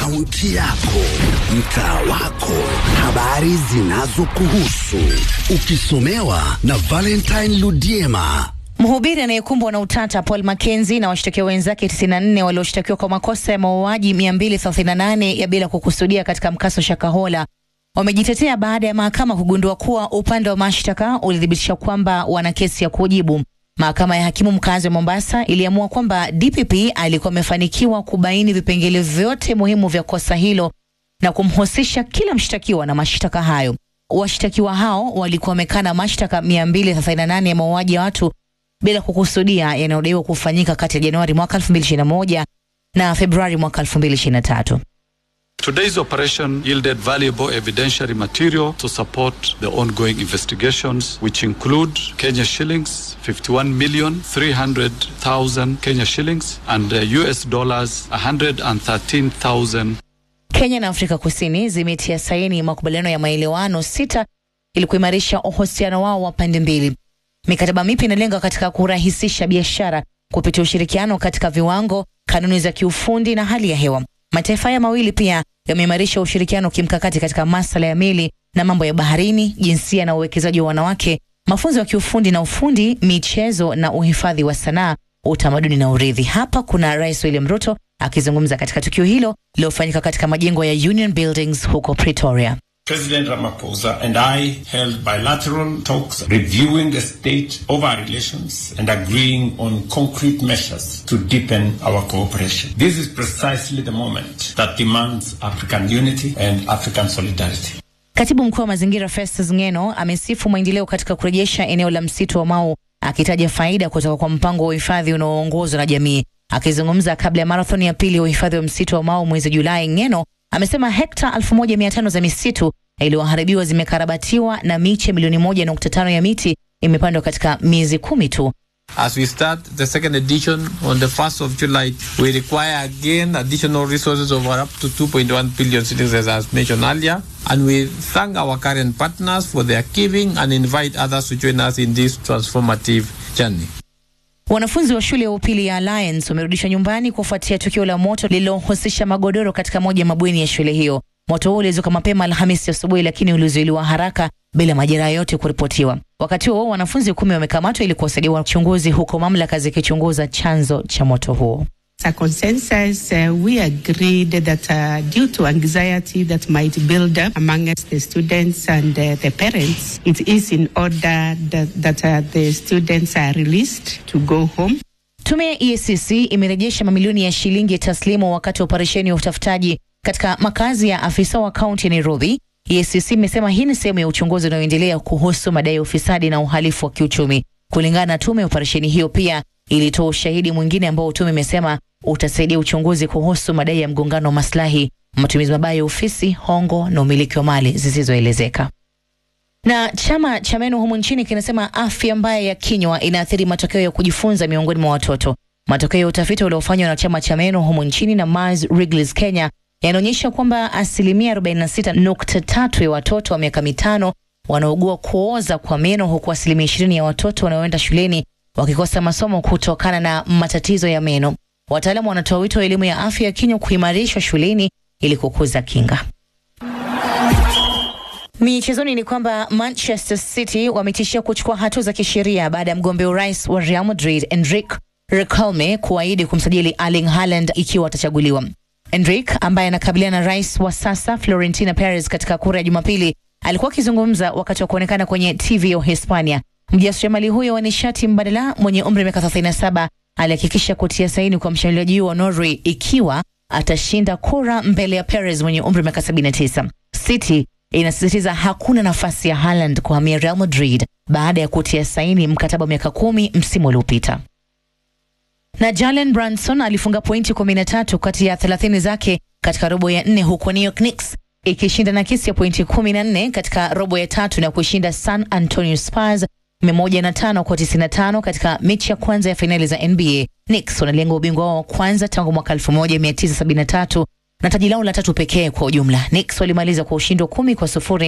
kaunti yako, mtaa wako, habari zinazokuhusu, ukisomewa na Valentine Ludiema. Mhubiri anayekumbwa na utata Paul Mackenzie na washtakiwa wenzake 94 walioshtakiwa kwa makosa ya mauaji 238 ya bila kukusudia katika mkaso Shakahola wamejitetea baada ya mahakama kugundua kuwa upande wa mashtaka ulithibitisha kwamba wana kesi ya kujibu. Mahakama ya hakimu mkazi wa Mombasa iliamua kwamba DPP alikuwa amefanikiwa kubaini vipengele vyote muhimu vya kosa hilo na kumhusisha kila mshtakiwa na mashtaka hayo. Washtakiwa hao walikuwa wamekana mashtaka 238 ya mauaji ya watu bila kukusudia yanayodaiwa kufanyika kati ya Januari mwaka 2021 na Februari mwaka 2023. Today's operation yielded valuable evidentiary material to support the ongoing investigations, which include Kenya shillings, 51 million 300,000 Kenya shillings, and uh, US dollars 113,000. Kenya na Afrika Kusini zimetia saini makubaliano ya maelewano sita ili kuimarisha uhusiano wao wa pande mbili. Mikataba mipya inalenga katika kurahisisha biashara kupitia ushirikiano katika viwango, kanuni za kiufundi na hali ya hewa. Mataifa haya mawili pia yameimarisha ushirikiano kimkakati katika masuala ya meli na mambo ya baharini, jinsia na uwekezaji wa wanawake, mafunzo ya kiufundi na ufundi, michezo na uhifadhi wa sanaa, utamaduni na urithi. Hapa kuna Rais William Ruto akizungumza katika tukio hilo lilofanyika katika majengo ya Union Buildings huko Pretoria. President Ramaphosa and I held bilateral talks reviewing the state of our relations and agreeing on concrete measures to deepen our cooperation. This is precisely the moment that demands African unity and African solidarity. Katibu mkuu wa mazingira Festus Ngeno amesifu maendeleo katika kurejesha eneo la msitu wa Mau akitaja faida kutoka kwa mpango wa uhifadhi unaoongozwa na jamii. Akizungumza kabla ya marathoni ya pili ya uhifadhi wa msitu wa Mau mwezi Julai, Ngeno amesema hekta 1500 za misitu iliyoharibiwa zimekarabatiwa na miche milioni moja nukta tano ya miti imepandwa katika miezi kumi tu. As we start the second edition on the 1st of July, we require again additional resources of up to 2.1 billion citizens as mentioned earlier. And we thank our current partners for their giving and invite others to join us in this transformative journey. Wanafunzi wa shule ya upili ya Alliance wamerudishwa nyumbani kufuatia tukio la moto lililohusisha magodoro katika moja ya mabweni ya shule hiyo. Moto huo ulizuka mapema Alhamisi asubuhi, lakini ulizuiliwa haraka bila majeraha yote kuripotiwa. Wakati huo wanafunzi kumi wamekamatwa ili kuwasaidia wachunguzi, huko mamlaka zikichunguza chanzo cha moto huo. As a consensus, uh, we agreed that uh, due to anxiety that might build up amongst the students and uh, the parents, it is in order that, that uh, the students are released to go home. Tume ya EACC imerejesha mamilioni ya shilingi taslimu wakati wa operesheni ya utafutaji katika makazi ya afisa wa kaunti ya Nairobi. EACC imesema hii ni sehemu ya uchunguzi unaoendelea kuhusu madai ya ufisadi na uhalifu wa kiuchumi. Kulingana na tume, operesheni hiyo pia ilitoa ushahidi mwingine ambao tume imesema utasaidia uchunguzi kuhusu madai ya mgongano wa maslahi, matumizi mabaya ya ofisi, hongo na umiliki wa mali zisizoelezeka. Na chama cha meno humu nchini kinasema afya mbaya ya kinywa inaathiri matokeo ya kujifunza miongoni mwa watoto. Matokeo ya utafiti uliofanywa na chama cha meno humu nchini na Mars Wrigley's Kenya yanaonyesha kwamba asilimia 46.3 ya watoto wa miaka mitano wanaugua kuoza kwa meno huku asilimia 20 ya watoto wanaoenda shuleni wakikosa masomo kutokana na matatizo ya meno. Wataalamu wanatoa wito wa elimu ya afya ya kinywa kuimarishwa shuleni ili kukuza kinga. Michezoni ni kwamba Manchester City wametishia kuchukua hatua za kisheria baada ya mgombea urais wa Real Madrid Enrique Riquelme kuahidi kumsajili Erling Haaland ikiwa atachaguliwa. Enrique ambaye anakabiliana na rais wa sasa Florentino Perez katika kura ya Jumapili alikuwa akizungumza wakati wa kuonekana kwenye TV ya Hispania. Mjasiriamali huyo wa nishati mbadala mwenye umri wa miaka 37 alihakikisha kutia saini kwa mshambuliaji wa Norway ikiwa atashinda kura mbele ya Perez mwenye umri wa miaka 79. City inasisitiza hakuna nafasi ya Haaland kuhamia Real Madrid baada ya kutia saini mkataba wa miaka kumi msimu uliopita. Na Jalen Brunson alifunga pointi 13 kati ya 30 zake katika robo ya nne huko New York Knicks ikishinda nakisi ya pointi 14 katika robo ya tatu na kushinda San Antonio Spurs 105 kwa 95 katika mechi ya kwanza ya fainali za NBA. Knicks wanalenga ubingwa wao wa kwanza tangu mwaka 1973 na taji lao la tatu pekee kwa ujumla. Knicks walimaliza kwa ushindi wa kumi kwa sufuri